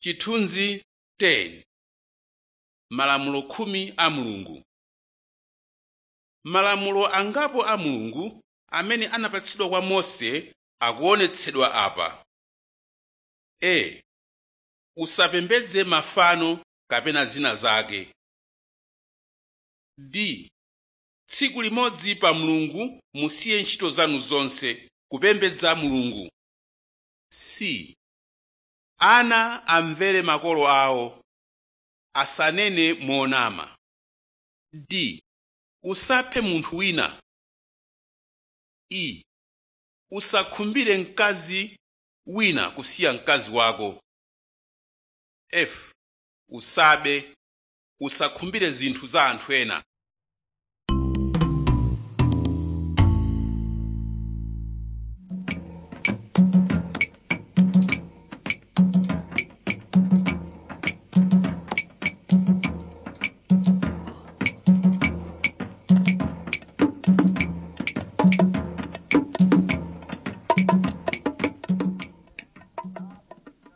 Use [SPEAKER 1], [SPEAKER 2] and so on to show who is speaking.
[SPEAKER 1] Chithunzi 10 Malamulo khumi a Mulungu Malamulo angapo a Mulungu amene anapatsidwa kwa Mose akuonetsedwa apa: a Usapembedze mafano kapena zina zake. b Tsiku limodzi pa Mulungu musiye ntchito zanu zonse kupembedza Mulungu. c Ana amvere makolo awo, asanene monama. d Usaphe munthu wina. e Usakhumbire mkazi wina kusiya mkazi wako. f Usabe, usakhumbire zinthu za anthu ena.